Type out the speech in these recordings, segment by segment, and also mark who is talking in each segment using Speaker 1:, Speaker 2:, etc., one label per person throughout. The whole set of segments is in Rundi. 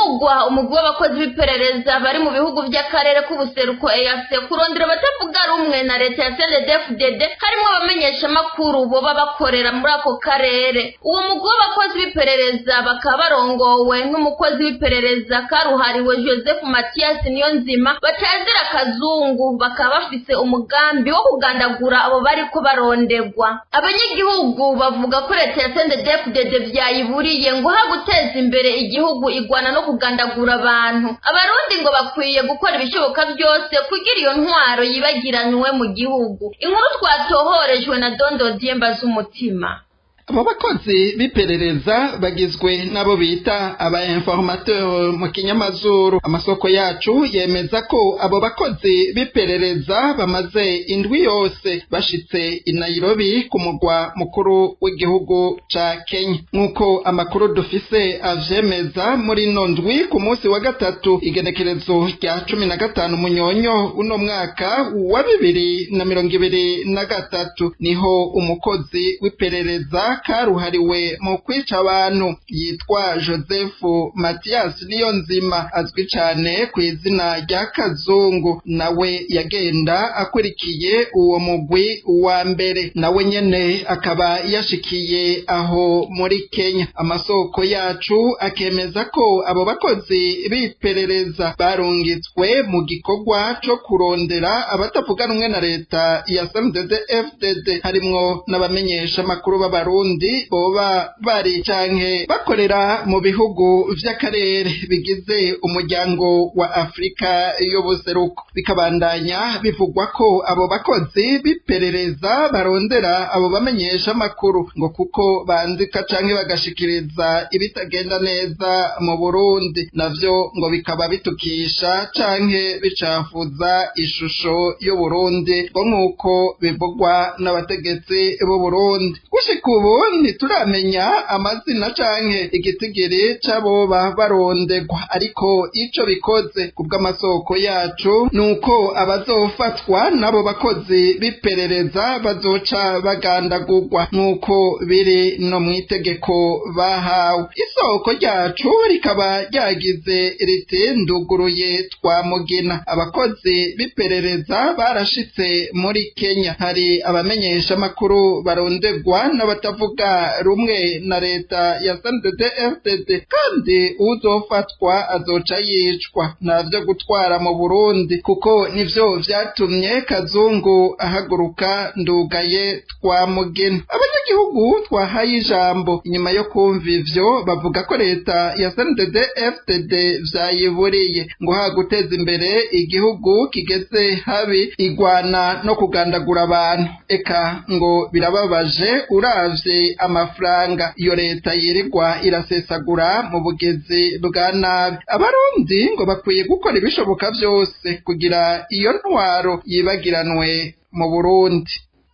Speaker 1: havugwa umugwi w'abakozi b'iperereza bari mu bihugu by'akarere k'ubuseruko EAC kurondera abatavuga rumwe na leta ya CNDD-FDD harimo abamenyeshamakuru boba bakorera muri ako karere uwo mugwi w'abakozi b'iperereza bakaba barongowe n'umukozi w'iperereza karuhariwe Joseph Mathias Niyonzima batazira akazungu bakaba bafise umugambi wo kugandagura abo bariko barondegwa abanyagihugu bavuga ko leta ya CNDD-FDD vyayiburiye ngo ha guteza imbere igihugu igwana no kugandagura abantu abarundi ngo bakwiye gukora ibishoboka byose kugira iyo ntwaro yibagiranywe mu gihugu inkuru twatohorejwe na Dondo Diemba z'umutima
Speaker 2: abo bakozi b'iperereza bagizwe n'abo bita aba informateur mu kinyamazuru amasoko yacu yemeza ko abo bakozi b'iperereza bamaze indwi yose bashitse i Nairobi ku mugwa mukuru w'igihugu ca Kenya nk'uko amakuru dufise avyemeza muri ino ndwi ku munsi wa gatatu igenekerezo rya cumi na gatanu munyonyo uno mwaka wa bibiri na mirongo ibiri na gatatu niho umukozi w'iperereza karuhariwe mu kwica abantu yitwa joseph matiyasi niyo nzima azwi cyane ku izina rya kazungu nawe yagenda akurikiye uwo mugwi wa mbere nawe nyene akaba yashikiye aho muri kenya amasoko yacu akemeza ko abo bakozi b'iperereza barungitswe mu gikorwa co kurondera abatavuga rumwe na leta ya sndd fdd harimwo n'abamenyesha amakuru b'abarundi boba bari canke bakorera mu bihugu vy'akarere bigize umuryango wa afurika y'ubuseruko bikabandanya bivugwa ko abo bakozi b'iperereza barondera abo bamenyesha amakuru ngo kuko bandika canke bagashikiriza ibitagenda neza mu burundi navyo ngo bikaba bitukisha canke bicafuza ishusho y'uburundi ngo nk'uko bivugwa n'abategetsi b'uburundi gushika ubu ntituramenya amazina canke igitigiri c'aboba barondegwa ariko ico bikoze kubw'amasoko yacu nuko abazofatwa n'abo bakozi b'iperereza bazoca bagandagurwa nk'uko biri no mw'itegeko bahawe isoko ryacu rikaba ryagize riti nduguruye twa mugina abakozi b'iperereza barashitse muri kenya hari abamenyesha amakuru barondegwa n'abatavuga rumwe na leta ya sndd fdd kandi uzofatwa azoca yicwa ntavyo gutwara mu burundi kuko nivyo vyatumye kazungu ahaguruka ndugaye twa mugina abanyagihugu twahaye ijambo inyuma yo kumva ivyo bavuga ko leta ya sndd fdd vyayiburiye ngo ha guteza imbere igihugu kigeze habi igwana no kugandagura abantu eka ngo birababaje uravye amafaranga iyo leta yirirwa irasesagura mu bugezi bwa nabi abarundi ngo bakwiye gukora ibishoboka byose kugira iyo ntwaro yibagiranwe mu burundi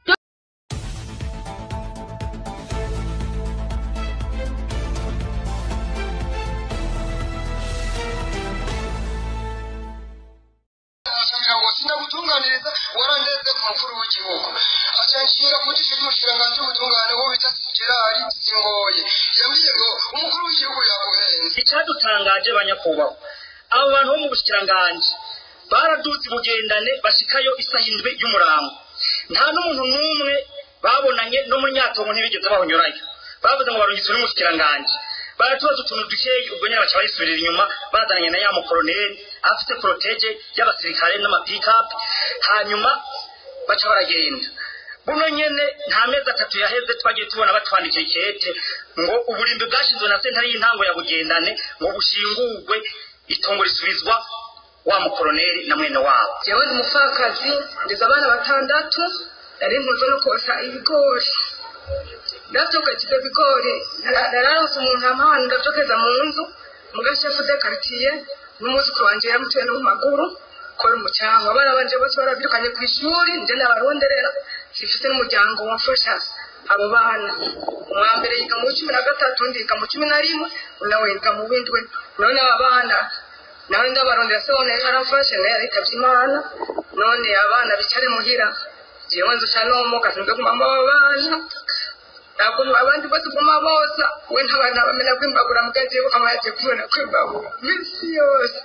Speaker 3: sinagutunganiriza warandeze ku mukuru w'igihugu acanshinga ku jisho ry'umushikiranganji w'ubutungane wo bita gerari singoye yambwiye ngo umukuru w'igihugu yaguhenze
Speaker 4: icyadutangaje banyakubahwa abo bantu bo mu bushikiranganji baraduze bugendane bashikayo isaha indwi y'umurango nta n'umuntu n'umwe babonanye no muri nyatongo ntibigeze bahonyurayo bavuze ngo barungitswe n'umushikiranganji baratubaza utuntu dukeyi ubwo nyine baca bayisubirira inyuma bazananye na ya mukoroneri afite poroteje y'abasirikare n'amapikapu hanyuma baca baragenda buno nyene nta mezi atatu yaheze twagiye tubona batwandikira ikete ngo uburimbi bwashinzwe na sentare y'intango ya bugendane ngo bushingurwe itongo risubizwa wa mukoroneri na mwene wabo
Speaker 5: jewe ni umupfakazi ndeze abana batandatu nari mpuze no kosa ibigori ndavyokeje ibigori nararonse umuntu ampahana ndavyokeza mu nzu mugashefu de karitiye n'umwuzukuru wanje yaramutuye no mu maguru kora umucanga abana banje bose baravyirukanye kw'ishuri nje nabaronderera sifise n'umuryango wamfasha abo bana umwambere yiga mu cumi na gatatu undi yiga mu cumi na rimwe nawe yiga mu windwe none aba bana nawe ndabarondera se wone yarafashe naye yaritavye imana none abana bicare muhira jewe nzuca nomoka sinze kumama abo bana ntabwo abandi bose uguma bosa we ntabana bamenya kwimbagura mugazi we ukaba yagiye kubona kwimbagura iminsi yose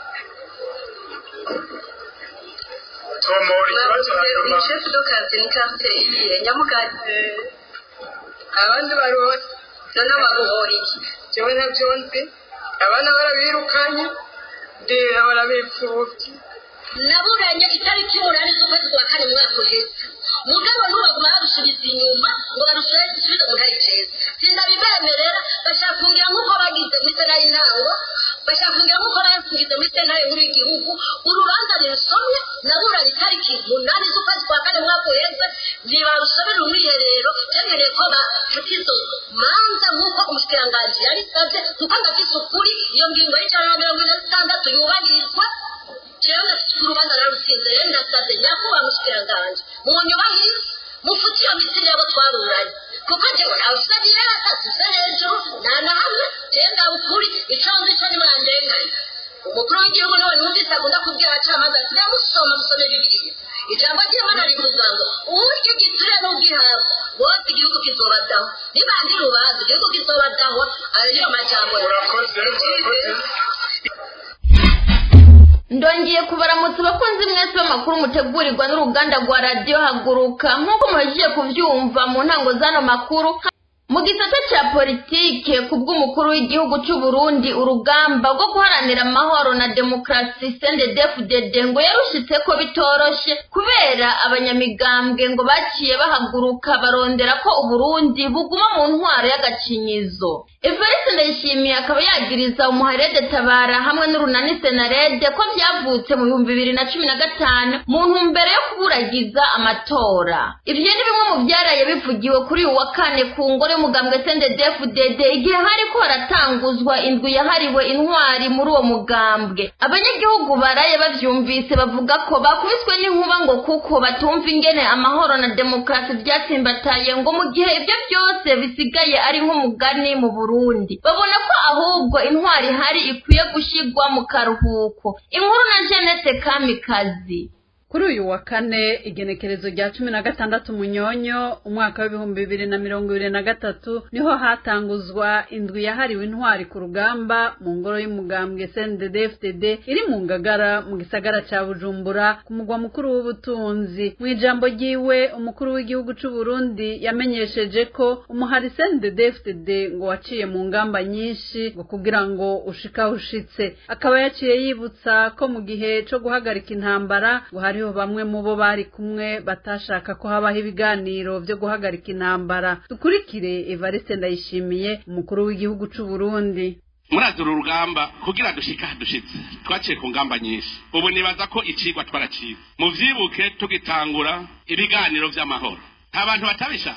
Speaker 4: tomora ikibazo hanyuma
Speaker 5: shefu do karte ni karte iyihe nyamugari abandi barose noneho baguhora iki jewe ntabyo nzi abana barabirukanye ndera barabipfubye
Speaker 6: naburanye itariki umunani z'ukwezi kwa kane mu mwaka uheze mugabo ntubaguma barusubiza inyuma ngo barusubize mu ntari ceza sindabibemerera bashaka kungira nk'uko bagize muri sena y'intango bashaka kungira nk'uko bagize muri sena nkuru y'igihugu urubanza rusomye naburanye itariki umunani z'ukwezi kwa kane mu mwaka uheze ntibarusomera umwiherero cyemereye ko bafata izo manza nk'uko umushikiranganji yabisabye kuko ndafise ukuri iyo ngingo y'ijana na mirongo ine na zitandatu yubahirizwa jewe ndafite urubanza narutsinze rero ndasabye nyakubahwa mushikiranganji munyubahirize mufute iyo misiri yabo twaruranye kuko jewe ntawusa birata tusa hejuru nta na hamwe jewe ndawe ukuri ico nzi co nimwandenganye umukuru w'igihugu niwe numvise akunda kubwira abacamanza ati namusoma musome bibiliya ijambo ry'imana rivuga ngo urya igiturire n'ubwihabwa bose igihugu kizobadaho nibandira urubanza igihugu kizobadahwa ayo niyo majambo
Speaker 4: urakoze urakoze
Speaker 1: ndongeye kubaramutsa abakunzi mwese b'amakuru mutegurirwa n'uruganda rwa radiyo haguruka nk'uko muhejeje kubyumva mu ntango z'ano makuru mu gisata cya politike ku bw'umukuru w'igihugu cy'u Burundi urugamba rwo guharanira amahoro na demokarasi sendedefudede ngo yarushitse ko bitoroshe kubera abanyamigambwe ngo baciye bahaguruka barondera ko uburundi buguma mu ntwaro y'agacinyizo evariste ndayishimiye akaba yagiriza umuharede tabara hamwe n'urunani senarede ko byavutse mu bihumbi bibiri na cumi na gatanu mu ntumbero yo kuburagiza amatora ibyo ni bimwe mu byaraye bivugiwe kuri uyu wa kane ku ngoro y'umugambwe sendedefudede igihe hariko haratanguzwa indwi yahariwe intwari muri uwo mugambwe abanyagihugu baraye bavyumvise bavuga ko bakubiswe n'inkuba ngo kuko batumva ingene amahoro na demokarasi byatsimbataye ngo mu gihe ibyo byose bisigaye ari nk'umugani mu burundi babona ko ahubwo intwari ihari ikwiye gushigwa mu karuhuko inkuru na jeannette kamikazi
Speaker 7: kuri uyu wa kane igenekerezo rya cumi na gatandatu munyonyo umwaka w'ibihumbi bibiri na mirongo ibiri na gatatu niho hatanguzwa indwi yahariwe intwari ku rugamba mu ngoro y'umugambwe cndd iri mu ngagara mu gisagara ca bujumbura ku mugwa mukuru w'ubutunzi mu ijambo ryiwe umukuru w'igihugu c'u burundi yamenyesheje ko umuhari cndd ngo waciye mu ngamba nyinshi ngo kugira ngo ushika ushitse akaba yaciye yibutsa ko mu gihe co guhagarika intambara ngo hariho bamwe mu bo bari kumwe batashaka ko habaho ibiganiro vyo guhagarika intambara dukurikire evariste ndayishimiye umukuru w'igihugu c'u burundi
Speaker 8: murazi uru rugamba kugira dushika dushitse twaciye ku ngamba nyinshi ubu nibaza ko icigwa twaraciwe muvyibuke tugitangura ibiganiro vy'amahoro nta bantu batabishaka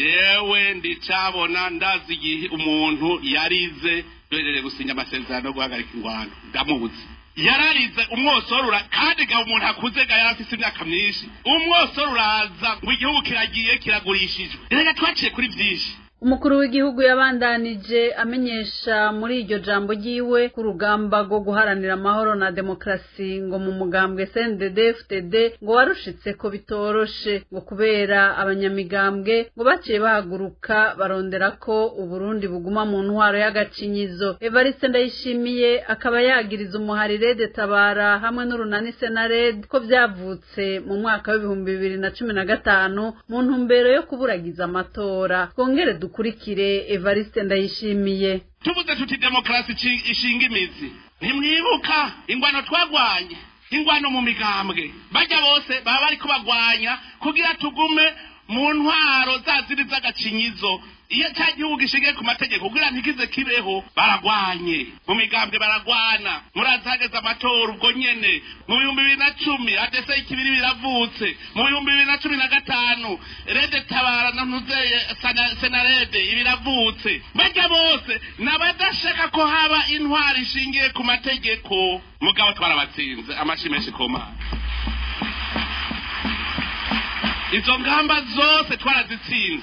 Speaker 8: jewe ndicabona ndazi igihe umuntu yarize duhejeje gusinya amasezerano yo guhagarika ingwano ndamuzi yararize umwosorura kandi ga umuntu akuze ga yari afise imyaka myinshi umwosoro uraza ngo igihugu kiragiye kiragurishijwe reka twaciye kuri vyinshi
Speaker 7: umukuru w'igihugu yabandanije amenyesha muri iryo jambo ryiwe ku rugamba rwo guharanira amahoro na demokarasi ngo mu mugambwe cndd ngo warushitse ko bitoroshe ngo kubera abanyamigambwe ngo baciye bahaguruka barondera ko uburundi buguma mu ntwaro y'agacinyizo evariste ndayishimiye akaba yagiriza umuharirede tabara hamwe n'urunani senared ko byavutse mu mwaka w'ibihumbi bibiri na cumi na gatanu mu ntumbero yo kuburagiza amatora twongere dukurikire evariste ndayishimiye
Speaker 8: tuvuze tuti demokarasi ici- ishinga imizi ntimwibuka ingwano twagwanye ingwano mu migambwe bajya bose baba bariko bagwanya kugira tugume mu ntwaro za ziri z'agacinyizo iyo cya gihugu gishingiye ku mategeko kugira ntikize kibeho baragwanye mu migambwe baragwana murazi hageze amatora ubwo nyene mu bihumbi bibiri na cumi adese ikibiri biravutse mu bihumbi bibiri na cumi na gatanu rede tabara na ntuzeye Sana- senarede ibiravutse bajya bose n'abadashaka ko haba intwari ishingiye ku mategeko mugabo twarabatsinze amashi menshi ku mana izo ngamba zose twarazitsinze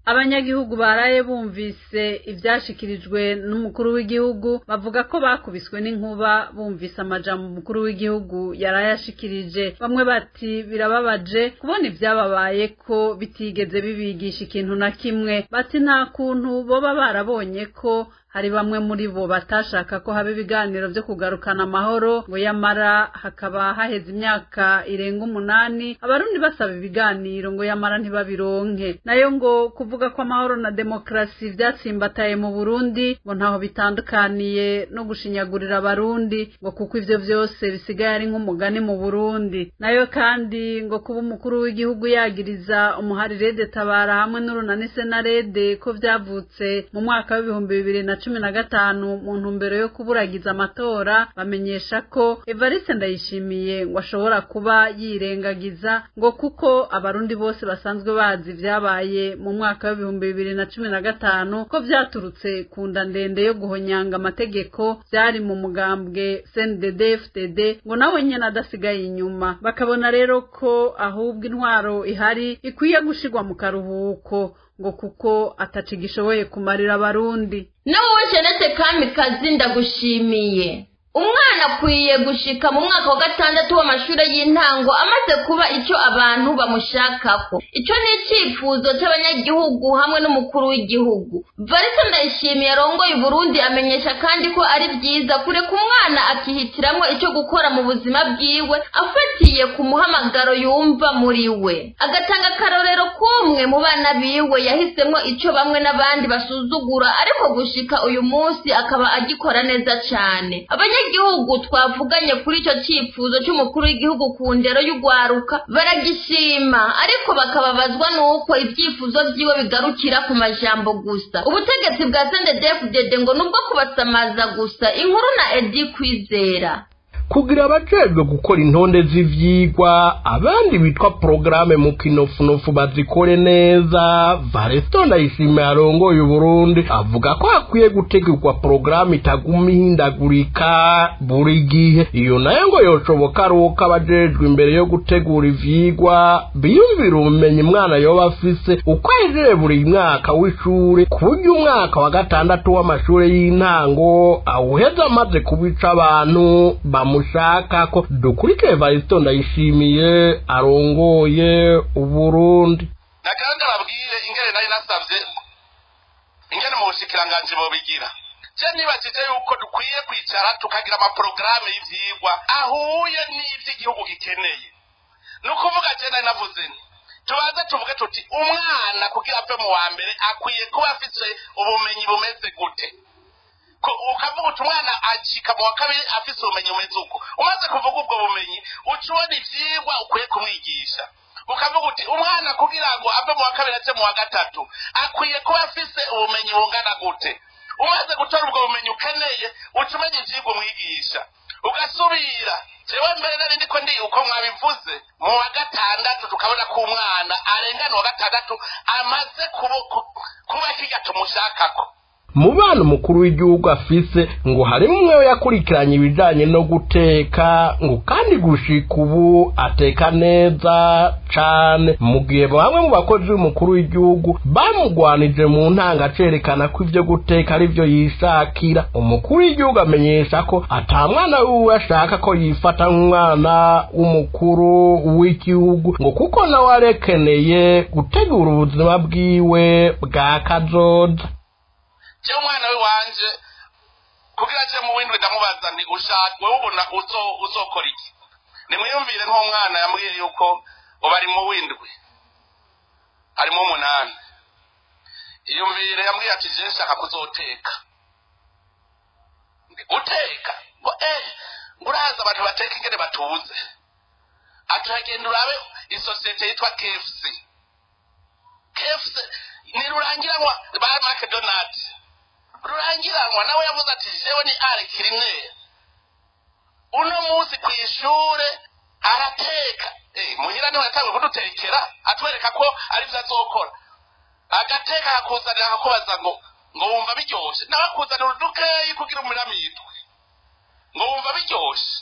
Speaker 7: abanyagihugu baraye bumvise ivyashikirijwe n'umukuru w'igihugu bavuga ko bakubiswe n'inkuba bumvise amajambo umukuru w'igihugu yarayashikirije bamwe bati birababaje kubona ivyababaye ko bitigeze bibigisha ikintu na kimwe bati nta kuntu boba barabonye ko hari bamwe muri bo batashaka ko haba ibiganiro vyo kugarukana amahoro ngo yamara hakaba haheze imyaka irenga umunani abarundi basaba ibiganiro ngo yamara ntibabironke nayo ngo kuvuga ko amahoro na demokarasi vyatsimbataye mu Burundi ngo ntaho bitandukaniye no gushinyagurira abarundi ngo kuko ivyo vyose bisigaye ari nk'umugani mu Burundi nayo kandi ngo kuba umukuru w'igihugu yagiriza umuharirede tabara hamwe n'urunani senarede ko vyavutse mu mwaka w'ibihumbi bibiri na cumi na gatanu mu ntumbero yo kuburagiza amatora bamenyesha ko Evariste Ndayishimiye ngo ashobora kuba yirengagiza ngo kuko abarundi bose basanzwe bazi vyabaye mu mwaka w'ibihumbi bibiri na cumi na gatanu ko vyaturutse ku nda ndende yo guhonyanga amategeko vyari mu mugambwe CNDD FDD ngo nawe nyene adasigaye inyuma bakabona rero ko ahubwo intwaro ihari ikwiye gushirwa mu karuhuko ngo kuko ataci gishoboye kumarira abarundi
Speaker 1: nawe jenete kamikazi ndagushimiye umwana akwiye gushika mu mwaka wa gatandatu w'amashuri y'intango amaze kuba icyo abantu bamushakako icyo ni icyifuzo cy'abanyagihugu hamwe n'umukuru w'igihugu varisa ndayishimiye arongoye uburundi amenyesha kandi ko ari byiza kureka umwana akihitiramwo icyo gukora mu buzima bwiwe afatiye ku muhamagaro yumva muri we agatanga akarorero k'umwe mu bana biwe yahisemwo icyo bamwe n'abandi basuzugura ariko gushika uyu munsi akaba agikora neza cyane abanyagihugu twavuganye kuri icyo cyifuzo cy'umukuru w'igihugu ku ndero y'ugwaruka baragishima ariko bakababazwa n'uko ibyifuzo byiwe bigarukira ku majambo gusa ubutegetsi bwa sendedefudede ngo nubwo kubasamaza gusa inkuru na edi kwizera
Speaker 9: kugira abajejwe gukora intonde z'ivyigwa abandi bitwa porogaramu mu kinofunofu bazikore neza varesto ndayishimiye arongoye uburundi avuga ko hakwiye gutegurwa porogaramu itaguma ihindagurika buri gihe iyo nayo ngo yoshoboka ari uko abajejwe imbere yo gutegura ivyigwa biyumvira ubumenyi umwana yoba afise uko ahejeje buri mwaka w'ishure ku buryo umwaka wa gatandatu w'amashure y'intango awuheza amaze kubica abantu bamu mushaka ko dukurikire Evaristo ndayishimiye arongoye uburundi
Speaker 8: nakandi ababwire ingene nari nasavye ingene mu bushikiranganji bobigira je nibajije yuko dukwiye kwicara tukagira amaporogaramu y'ivyigwa ahuye n'ivy'igihugu gikeneye ni ukuvuga je nari navuze nti tubanze tuvuge tuti umwana kugira ave mu wa mbere akwiye kuba afise ubumenyi bumeze gute ukavuga uti umwana acika mu wa kabiri afise ubumenyi bumeze uko umaze kuvuga ubwo bumenyi uca ubona ivyigwa ukwiye kumwigisha ukavuga uti umwana kugira ngo ave mu wa kabiri ace mu wa gatatu akwiye kuba afise ubumenyi bungana gute umaze gutora ubwo bumenyi ukeneye uca umenya ivyigwa umwigisha ugasubira jewe mbere nari ndiko ndi uko mwabivuze mu wa gatandatu tukabona ko umwana arengana wa gatandatu amaze kuba kirya tumushakako
Speaker 9: mu bana umukuru w'igihugu afise ngo harimo umwe yakurikiranye ibijanye no guteka ngo kandi gushika ubu ateka neza cane mu gihe bamwe mu bakozi b'umukuru w'igihugu bamugwanije mu ntanga acerekana ko ivyo guteka ari vyo yishakira umukuru w'igihugu amenyesha ko ata mwana wiwe ashaka ko yifata nk'umwana w'umukuru w'igihugu ngo kuko nawe arekeneye gutegura ubuzima bwiwe bwa kazoza
Speaker 8: je umwana we wanje kugira je mu windwi ndamubaza nti ushaka wewe ubona uzokora iki nimwiyumvire nk'umwana yambwiye yuko uba ari mu windwi ari mu umunani iyumvire yambwiye ati je nshaka kuzoteka guteka ngo eh uraza abantu bateka ingene batuze aturagenda urabe isosiyete yitwa KFC KFC nirurangiranwa ba McDonald rurangiranwa nawe yavuze ati jewe ni ari kirimwe uno munsi ku ishure arateka eh muhira niwe yatangiye kudutekera atwereka ko ari byo azokora agateka akakuzanira akakubaza ngo ngo wumva biryoshe nawe akuzanira udukeyi kugira umuramitwe ngo wumva biryoshe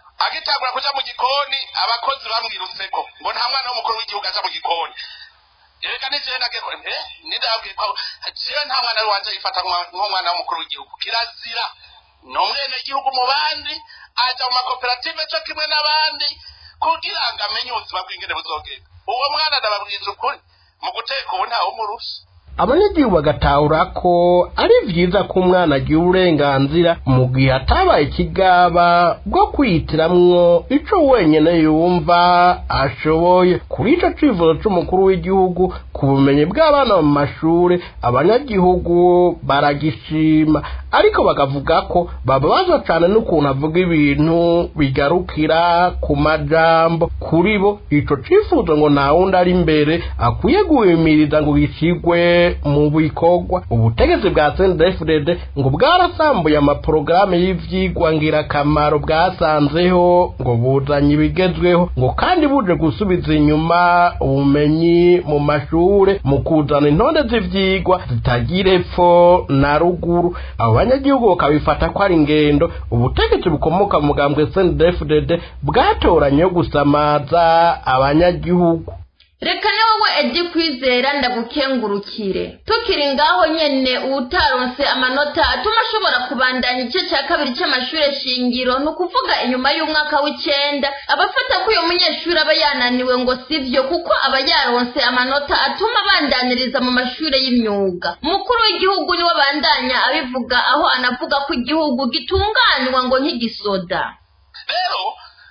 Speaker 8: agitangura kuja mu gikoni abakozi bamwirutseko ngo nta mwana w'umukuru w'igihugu aja mu gikoni reka n'igihe nageko eh nidabwiye ko jewe nta mwana wanje yifata nk'umwana w'umukuru w'igihugu kirazira ni umwenegihugu mu bandi aja mu makoperative co kimwe n'abandi kugira ngo amenye ubuzima bw'ingene buzogenda uwo mwana ndababwiza ukuri mu guteka ubu ntawe umurusha
Speaker 9: abanyagihugu bagatahura ko ari vyiza ko umwana agira uburenganzira mu gihe atabaye ikigaba bwo kwihitiramwo ico wenyene yumva ashoboye kuri ico cifuzo c'umukuru w'igihugu ku bumenyi bw'abana mu mashure abanyagihugu baragishima ariko bakavuga ko bababazwa cane n'ukuntu avuga ibintu bigarukira ku majambo kuri bo ico cifuzo ngo nta wundi ari imbere akwiye guhimiriza ngo gicigwe mu bikorwa ubutegetsi bwa CNDD-FDD ngo bwarasambuye amaporogaramu y'ivyigwa ngirakamaro bwasanzeho ngo buzanye ibigezweho ngo kandi buje gusubiza inyuma ubumenyi mu mashure mu kuzana intonde z'ivyigwa zitagira epfo na ruguru abo banyagihugu bakabifata ko ari ingendo ubutegetsi bukomoka mu mugambwe CNDD-FDD bwatoranye yo gusamaza abanyagihugu
Speaker 1: reka ni wowe edi kwizera ndagukengurukire tukiri ngaho nyene uwutaronse amanota atuma ashobora kubandanya igice cya kabiri cy'amashure shingiro ni ukuvuga inyuma y'umwaka w'icenda abafata ko uyo munyeshuri aba yananiwe ngo sivyo kuko aba yaronse amanota atuma abandaniriza mu mashure y'imyuga umukuru w'igihugu niwe abandanya abivuga aho anavuga ko igihugu gitunganywa ngo nk'igisoda
Speaker 8: rero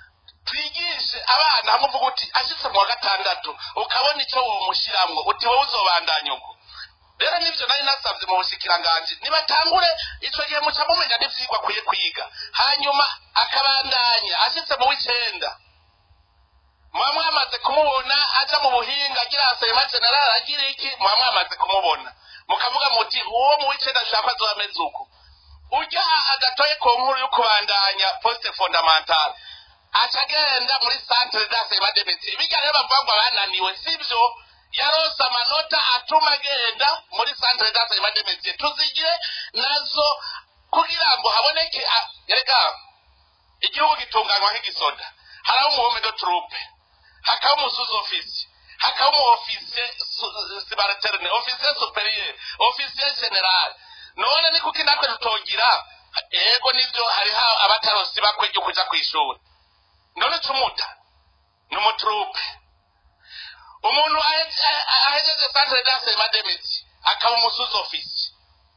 Speaker 8: twigishe abana hamwe uvuga uti ashitse mu wa gatandatu ukabona icyo womushiramwo uti wowe uzobandanya uko rero nivyo nari nasavye mu bushikiranganji nibatangure ico gihe muca mumenya n'ivyigwa akwiye kwiga hanyuma akabandanya ashitse mu w'icenda muba mwamaze kumubona aja mu buhinga agira asema general agira iki muba mwamaze kumubona mukavuga muti uwo mu w'icenda ashaka azoba ameze uko urya agatoye ku nkuru yo kubandanya poste fondamentale aca agenda muri centre d'asema demiti bijya rero bavuga ngo abananiwe sivyo yarose amanota atuma agenda muri centre d'asema demiti tuzigire nazo kugira ngo haboneke rega igihugu gitunganywa nk'igisoda haraho umuhome do trupe hakaba umusuzi ofisi hakaba umu ofisiye subalterne ofisiye superieur ofisiye general none ni kuki natwe tutogira ego nivyo hariho abatarosi bakwe ryo kuja kw'ishuri none tumuta ni umutrupe umuntu ahejeje centre d'asema demiti akaba umusuzi ofisi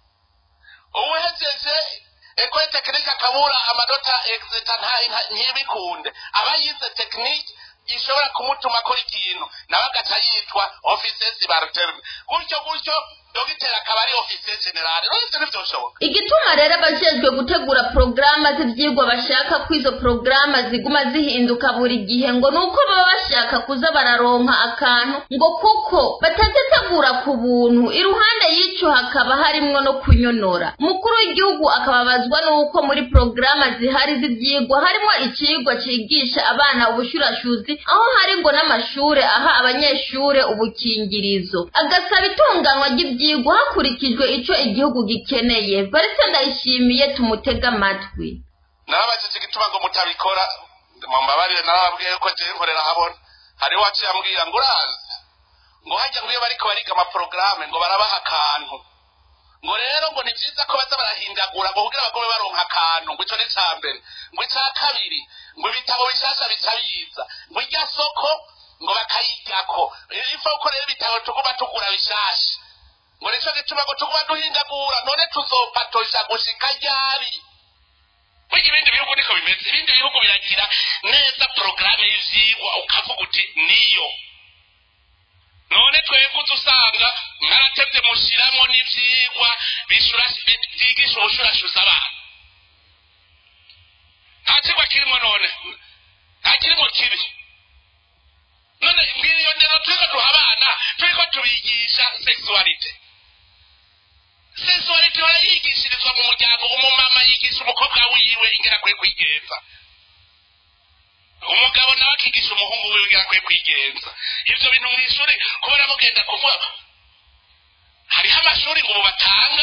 Speaker 8: uwuhejeje ekole tekinike akabura amanota exeta ntibikunde aba yize tekinike ishobora kumutuma akora ikintu nawe agaca yitwa ofisiye sibaruterne gutyo gutyo dogiteri akaba ari ofisiye generale uretse ntibyoshoboka
Speaker 1: igituma rero abajejwe gutegura porogaramu z'ivyigwa bashaka ko izo porogaramu ziguma zihinduka buri gihe ngo ni uko baba bashaka kuza bararonka akantu ngo kuko batazitegura ku buntu iruhande y'ico hakaba harimwo no kunyonora umukuru w'igihugu akababazwa n'uko muri porogaramu zihari z'ivyigwa harimwo icigwa cigisha abana ubushurashuzi aho hari ngo n'amashure aha abanyeshure ubukingirizo agasaba itunganywa ry'ivyigwa hakurikijwe ico igihugu gikeneye varese ndayishimiye tumutega amatwi
Speaker 8: narabajije igituma ngo mutabikora mumbabarire narababwiye ko jewe nkorera habona hariho waciye ambwira ngo urazi ngo hajya ngo iyo bariko bariga amaporogaramu ngo barabaha akantu ngo rero ngo ni vyiza ko baza barahindagura ngo kugira bagobe baronka akantu ngo ico ni ca mbere ngo ica kabiri ngo ibitabo bishasha bica biza ngo irya soko ngo bakayijyako ifa uko rero ibitabo tuguma tugura bishasha ngo nico gituma ngo tuguma duhindagura none tuzopatosha gushika ryari burya ibindi bihugu niko bimeze ibindi bihugu biragira neza porogaramu y'ivyigwa ukavuga uti niyo none twebwe uza usanga mwaratevye mushiramwo n'ivyigwa vyigisha ubushurashuza abana nta cigwa kirimwo none nta kirimwo kibi none ngiriyo ndero turiko duha abana turiko tubigisha sexualite sexualite barayigishirizwa mu muryango umumama yigisha umukobwa wiwe ingera kwe kwigenza umugabo nawe akigisha umuhungu wiwe ingera kwe kwigenza ivyo bintu mw'ishuri kubera mugenda kuvuga hariho amashuri ngo ubu batanga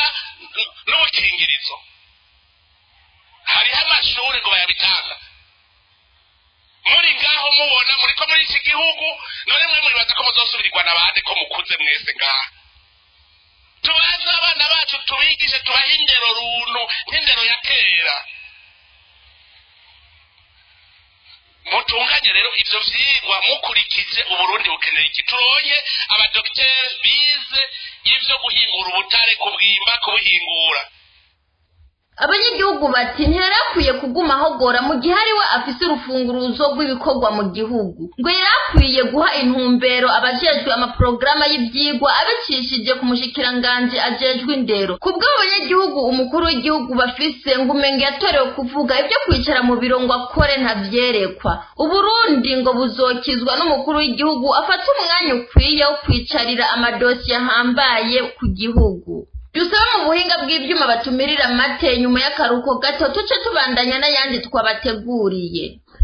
Speaker 8: n'ubukingirizo hariho amashuri ngo bayabitanga muri ngaho mubona muriko muri iki gihugu none mwe muribaza ko muzosubirirwa na bande ko mukuze mwese ngaha tubaze abana bacu tubigishe tubahe indero runtu nk'indero ya kera mutunganye rero ivyo vyigwa mukurikije uburundi bukeneye iki turonye abadogiteri bize ivyo guhingura ubutare kubwimba kubuhingura
Speaker 1: abanyagihugu bati ntiyarakwiye kuguma ahogora mu gihe ari we afise urufunguruzo rw'ibikorwa mu gihugu ngo yarakwiye guha intumbero abajejwe amaporogaramu y'ivyigwa abicishije ku mushikiranganji ajejwe indero ku bw'abo banyagihugu umukuru w'igihugu bafise ngo umenge yatorewe kuvuga ibyo kwicara mu biro ngo akore ntavyerekwa uburundi ngo buzokizwa n'umukuru w'igihugu afata umwanya ukwiye wo kwicarira amadosiye ahambaye ku gihugu dusaba mu buhinga bw'ibyuma batumirira amate nyuma y'akaruhuko gato tuce tubandanya n'ayandi twabateguriye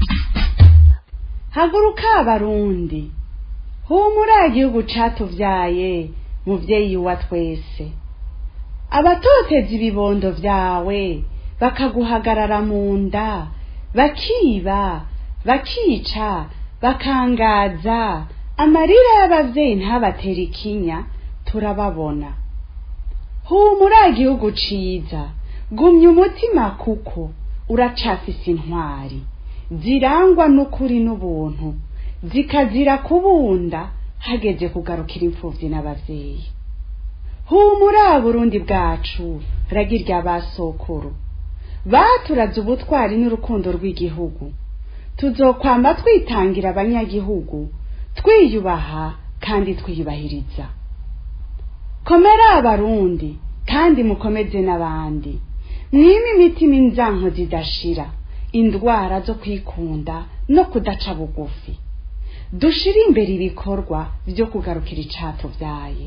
Speaker 10: haguruka abarundi humura igihugu catuvyaye muvyeyi wa twese abatoteza ibibondo vyawe bakaguhagarara mu nda bakiba bakica bakangaza amarira y'abavyeyi ntabatera ikinya turababona humura igihugu ciza gumya umutima kuko uracafise intwari zirangwa n'ukuri n'ubuntu zikazira kubunda hageze kugarukira imfuvyi n'abavyeyi humura burundi bwacu ragirya basokuru baturaze ubutwari n'urukundo rw'igihugu tuzokwama twitangira abanyagihugu twiyubaha kandi twiyubahiriza komera abarundi kandi mukomeze n'abandi mwime imitima inzanko zidashira indwara zo kwikunda no kudaca bugufi dushire imbere ibikorwa byo kugarukira icatuvyaye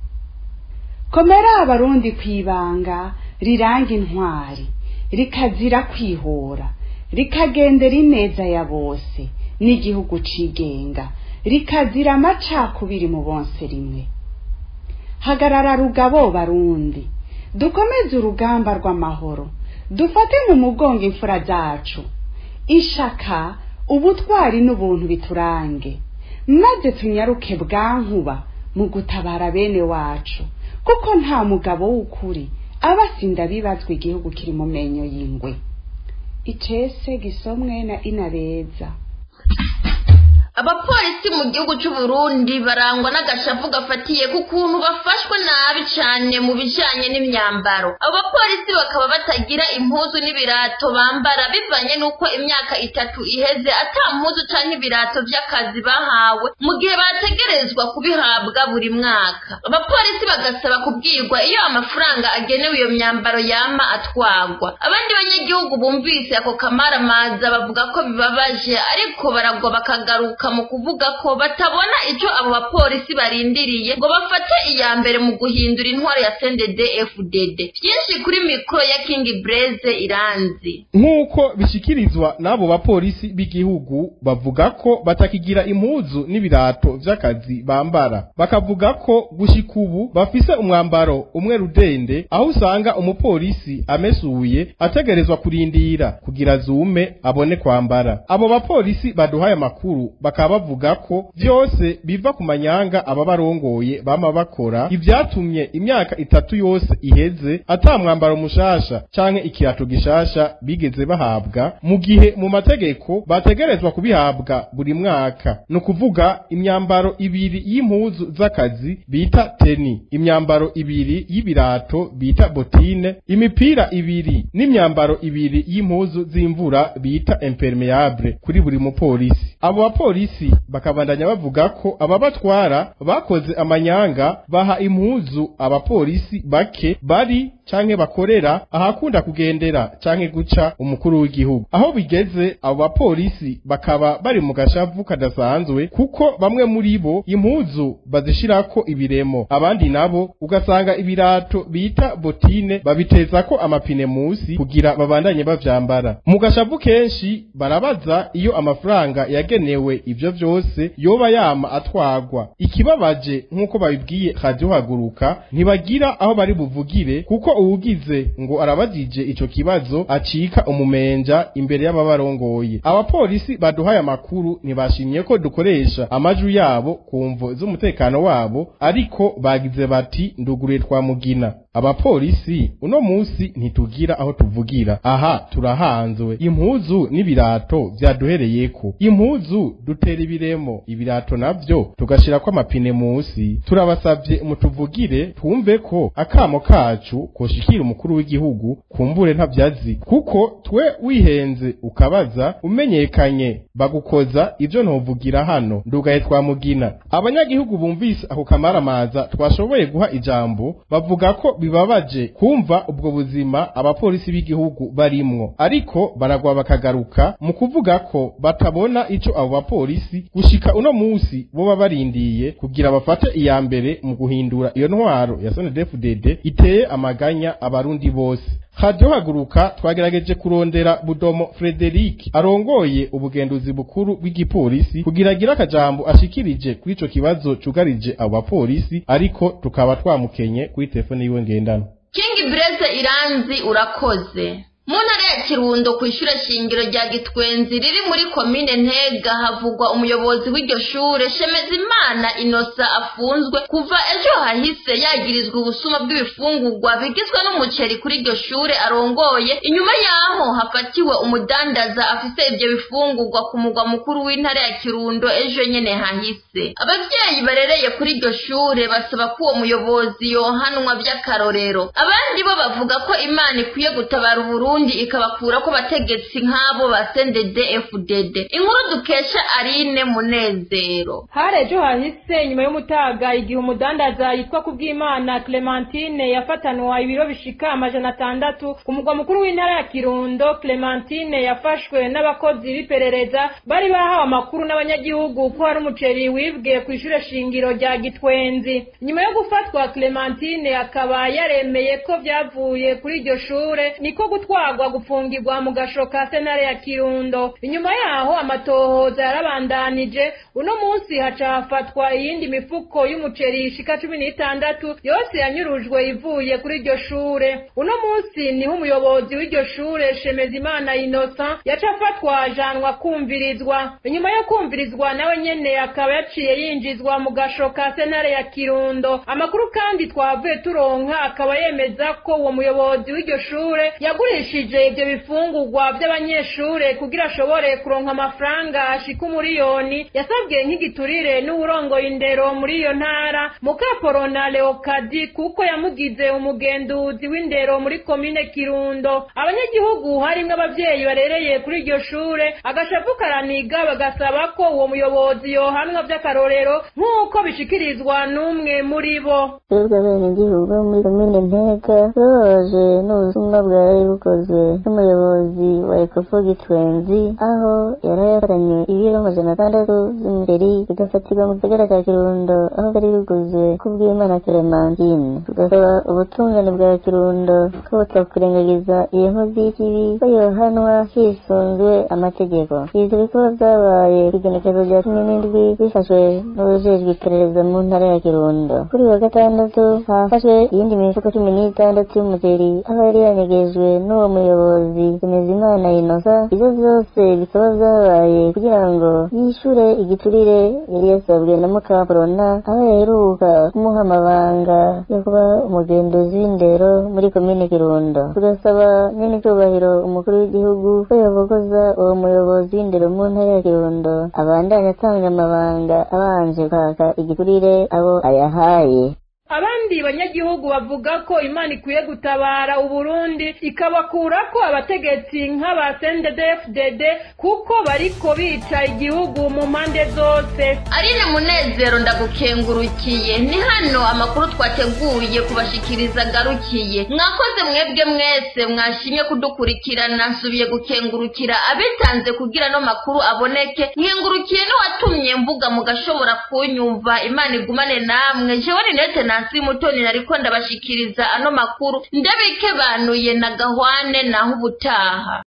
Speaker 10: komera abarundi kwibanga riranga intwari rikazira kwihora rikagendera ineza ya bose n'igihugu cigenga rikazira amacakubiri mu bonse rimwe hagarara rugabo barundi dukomeze urugamba rw'amahoro dufate mu mugongo imfura zacu ishaka ubutwari n'ubuntu biturange maze tunyaruke bwankuba mu gutabara bene wacu kuko nta mugabo w'ukuri aba asinda bibazwa igihugu kiri mu menyo y'ingwe icese gisomwe na inabeza
Speaker 1: abapolisi mu gihugu cy'u Burundi barangwa n'agashavu gafatiye ku kuntu bafashwe nabi cyane mu bijanye n'imyambaro abo bapolisi bakaba batagira impuzu n'ibirato bambara bivanye n'uko imyaka itatu iheze ata mpuzu canke ibirato vy'akazi bahawe mu gihe bategerezwa kubihabwa buri mwaka abapolisi bagasaba kubwirwa iyo amafaranga agenewe iyo myambaro yama atwagwa abandi banyagihugu bumvise ako kamaramaza bavuga ko bibabaje ariko baragwa bakagaruka mu kuvuga ko batabona icyo abo bapolisi barindiriye ngo bafate iya mbere mu guhindura intwaro ya CNDD FDD byinshi kuri mikoro ya King Blaze iranzi
Speaker 11: nk'uko bishikirizwa n'abo bapolisi b'igihugu bavuga ko batakigira impuzu n'ibirato vy'akazi bambara bakavuga ko gushika ubu bafise umwambaro umwe rudende aho usanga umupolisi amesuye ategerezwa kurindira kugira zume abone kwambara abo bapolisi baduhaye amakuru bakaba bavuga ko vyose biva ku manyanga aba barongoye bama bakora ivyatumye imyaka itatu yose iheze ata mwambaro mushasha canke ikirato gishasha bigeze bahabwa mu gihe mu mategeko bategerezwa kubihabwa buri mwaka ni ukuvuga imyambaro ibiri y'impuzu z'akazi bita teni imyambaro ibiri y'ibirato bita botine imipira ibiri n'imyambaro ibiri y'impuzu z'imvura bita impermeable kuri buri mupolisi abo bapolisi bakabandanya bavuga ko ababatwara bakoze amanyanga baha impuzu abapolisi bake bari canke bakorera ahakunda kugendera canke guca umukuru w'igihugu aho bigeze abo bapolisi bakaba bari mu gashavu kadasanzwe kuko bamwe muri bo impuzu bazishirako ibiremo abandi nabo ugasanga ibirato bita botine babitezako amapine musi kugira babandanye bavyambara mu gashavu kenshi barabaza iyo amafaranga yagenewe ivyo vyose yoba yama atwagwa ikibabaje nk'uko babibwiye radio haguruka ntibagira aho bari buvugire kuko uwugize ngo arabajije ico kibazo acika umumenja imbere y'ababarongoye abapolisi baduhaye amakuru ntibashimye ko dukoresha amajwi yabo ku mvo z'umutekano wabo ariko bagize bati nduguruye twa mugina abapolisi uno musi ntitugira aho tuvugira aha turahanzwe impuzu n'ibirato vyaduhereyeko impuzu dutera ibiremo ibirato navyo tugashirako amapine musi turabasavye mutuvugire twumve ko akamo kacu koshikira umukuru w'igihugu kumbure ntavyazi kuko twe wihenze ukabaza umenyekanye bagukoza ivyo ntovugira hano ndugaye twamugina abanyagihugu bumvise ako kamaramaza twashoboye guha ijambo bavuga ko bibabaje kumva ubwo buzima abapolisi b'igihugu barimwo ariko baragwa bakagaruka mu kuvuga ko batabona ico abo bapolisi gushika uno musi boba barindiye kugira bafate iya mbere mu guhindura iyo ntwaro ya SNDD-FDD iteye amaganya abarundi bose Radio haguruka twagerageje kurondera Budomo Frederic arongoye ubugenduzi bukuru bw'igipolisi kugira agira akajambo ashikirije kuri ico kibazo cugarije abo bapolisi ariko tukaba twamukenye kuri telefone yiwe ngendana
Speaker 1: King Blaise Iranzi urakoze mu ntara ya kirundo ku ishure shingiro rya gitwenzi riri muri komine ntega havugwa umuyobozi w'iryo shure shemezimana inosa afunzwe kuva ejo hahise yagirizwa ubusuma bw'ibifungurwa bigizwe n'umuceri kuri iryo shure arongoye inyuma yaho hafatiwe umudandaza afise ibyo bifungurwa ku mugwa mukuru w'intara ya kirundo ejo nyene hahise abavyeyi barereye kuri iryo shure basaba ko uwo muyobozi yohanwa vy'akarorero abandi bo bavuga ko imana ikwiye gutabara uburundi Burundi ikabakura ko bategetsi nk'abo ba CNDD FDD inkuru dukesha Aline Munezero
Speaker 12: hari ejo hahise nyuma y'umutaga igihe umudandaza yitwa kubwimana Clementine yafatanwa ibiro bishika amajana atandatu ku mugwa mukuru w'intara ya Kirundo Clementine yafashwe n'abakozi b'iperereza bari bahawe amakuru n'abanyagihugu ko hari umuceri wibwe ku ishure shingiro rya Gitwenzi nyuma yo gufatwa Clementine akaba yaremeye ko byavuye kuri iryo shure niko gutwara gutwarwa gufungirwa mu gasho ka senare ya kirundo inyuma yaho amatohoza yarabandanije uno munsi haca hafatwa iyindi mifuko y'umuceri ishika cumi n'itandatu yose yanyurujwe ivuye kuri iryo shure uno munsi niho umuyobozi w'iryo shure shemezimana innocent yaca afatwa ajanwa kumvirizwa inyuma yo kumvirizwa nawe nyene akaba yaciye yinjizwa mu gasho ka senare ya kirundo amakuru kandi twavuye turonka akaba yemeza ko uwo muyobozi w'iryo shure yagurishije ibyo bifungurwa by'abanyeshure kugira ashobore kuronka amafaranga ashika umuriyoni yasabwe nk'igiturire n'uwurongoye indero muri iyo ntara mukaporona leokadi kuko yamugize umugenduzi w'indero muri komine kirundo abanyagihugu harimwo abavyeyi barereye kuri iryo shure agashavu karaniga bagasaba ko uwo muyobozi yohanwa vy'akarorero nk'uko bishikirizwa n'umwe muri bo
Speaker 13: twebwe abenegihugu bo muri komine ntega tubabaje n'ubusumwa bwari bukozwe n'umuyobozi wa ekofo gitwenzi aho yari yafatanye ibiro amajana atandatu z'imiceri bigafatirwa mu gisagara ca kirundo aho bari biguzwe kubw'imana clementine tugasaba ubutungane bwa kirundo ko butakurengagiza iyo nkozi y'ikibi ko yohanwa hisunzwe amategeko ivyo bikorwa vyabaye kw'igenekezo rya cumi n'indwi bifashwe n'ubujejwe iperereza mu ntara ya kirundo kuri wa gatandatu hafashwe iyindi mifuko cumi n'itandatu y'umuceri aho yari yanyegejwe n'uwo muyobozi Imana inosa ivyo vyose bikaba vyabaye kugira ngo yishure igiturire yari yasabwe na mukaporona aho yaheruka kumuha amabanga yo kuba umugenduzi w'indero muri komine kirundo tugasaba nyene icubahiro umukuru w'igihugu ko yobogoza uwo muyobozi w'indero mu ntara ya kirundo abandanya atanga amabanga abanje kwaka igiturire abo ayahaye
Speaker 12: abandi banyagihugu bavuga ko imana ikwiye gutabara uburundi ikabakura ko abategetsi nk'aba CNDD-FDD kuko bariko bica igihugu mu mpande zose
Speaker 1: Aline Munezero ndagukengurukiye ni hano amakuru twateguye kubashikiriza garukiye mwakoze mwebwe mwese mwashimye kudukurikirana nsubiye gukengurukira abitanze kugira no makuru aboneke nkengurukiye n'uwatumye mvuga mugashobora kunyumva imana igumane namwe jewe Ninete Nansi Mutoni nariko ndabashikiriza ano makuru ndabike banuye na gahwane naho ubutaha